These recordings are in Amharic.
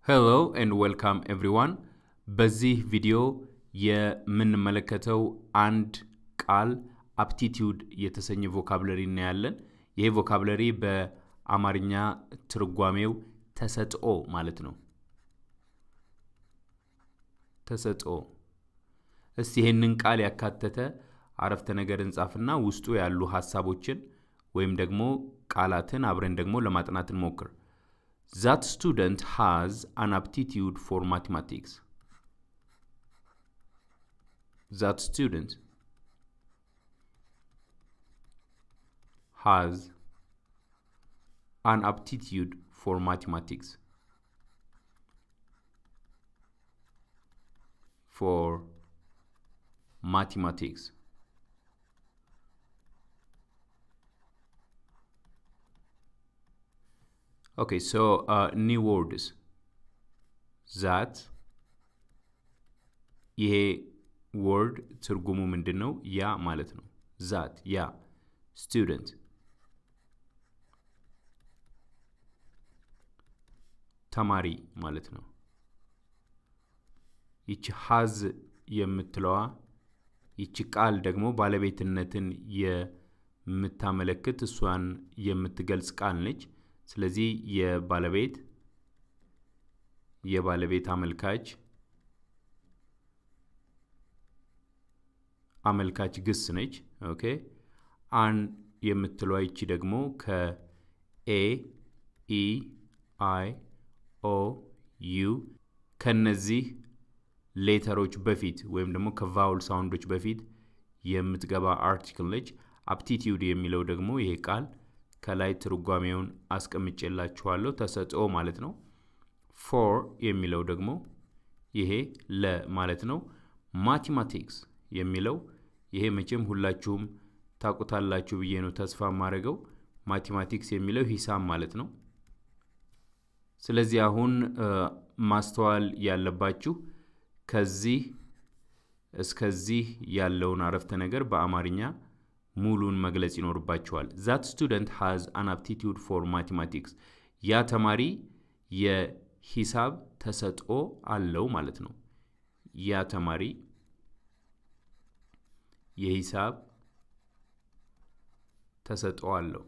ሄሎ ኤንድ ዌልካም ኤቭሪዋን። በዚህ ቪዲዮ የምንመለከተው አንድ ቃል አፕቲቲዩድ የተሰኘ ቮካብለሪ እናያለን። ይሄ ቮካብለሪ በአማርኛ ትርጓሜው ተሰጥኦ ማለት ነው። ተሰጥኦ። እስቲ ይህንን ቃል ያካተተ አረፍተ ነገር እንጻፍና ውስጡ ያሉ ሀሳቦችን ወይም ደግሞ ቃላትን አብረን ደግሞ ለማጥናት እንሞክር። That student has an aptitude for mathematics. That student has an aptitude for mathematics. For mathematics. Okay, so uh, new words. That ይሄ ወርድ ትርጉሙ ምንድን ነው? ያ ማለት ነው። ዛት ያ ስቱደንት ተማሪ ማለት ነው። ይቺ ሀዝ የምትለዋ ይቺ ቃል ደግሞ ባለቤትነትን የምታመለክት እሷን የምትገልጽ ቃል ነች። ስለዚህ የባለቤት የባለቤት አመልካች አመልካች ግስ ነች። ኦኬ አን የምትለዋ ይቺ ደግሞ ከኤ ኢ አይ ኦ ዩ ከነዚህ ሌተሮች በፊት ወይም ደግሞ ከቫውል ሳውንዶች በፊት የምትገባ አርቲክል ነች። አፕቲቲዩድ የሚለው ደግሞ ይሄ ቃል ከላይ ትርጓሜውን አስቀምጬላችኋለሁ። ተሰጥኦ ማለት ነው። ፎር የሚለው ደግሞ ይሄ ለ ማለት ነው። ማቴማቲክስ የሚለው ይሄ መቼም ሁላችሁም ታውቁታላችሁ ብዬ ነው ተስፋ የማደርገው። ማቴማቲክስ የሚለው ሂሳብ ማለት ነው። ስለዚህ አሁን ማስተዋል ያለባችሁ ከዚህ እስከዚህ ያለውን አረፍተ ነገር በአማርኛ ሙሉን መግለጽ ይኖርባቸዋል። ዛት ስቱደንት ሃዝ አን አፕቲቲዩድ ፎር ማቴማቲክስ፣ ያ ተማሪ የሂሳብ ተሰጥኦ አለው ማለት ነው። ያ ተማሪ የሂሳብ ተሰጥኦ አለው።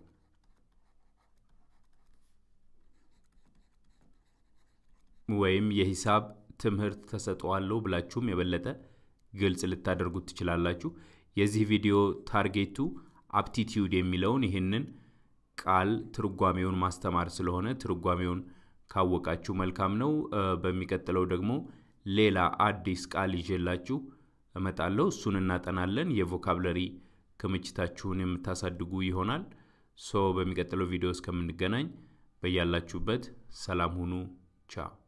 ወይም የሂሳብ ትምህርት ተሰጥኦ አለው ብላችሁም የበለጠ ግልጽ ልታደርጉት ትችላላችሁ። የዚህ ቪዲዮ ታርጌቱ አፕቲቲዩድ የሚለውን ይህንን ቃል ትርጓሜውን ማስተማር ስለሆነ ትርጓሜውን ካወቃችሁ መልካም ነው። በሚቀጥለው ደግሞ ሌላ አዲስ ቃል ይዤላችሁ እመጣለሁ። እሱን እናጠናለን። የቮካብለሪ ክምችታችሁን የምታሳድጉ ይሆናል። ሶ በሚቀጥለው ቪዲዮ እስከምንገናኝ በያላችሁበት ሰላም ሁኑ። ቻው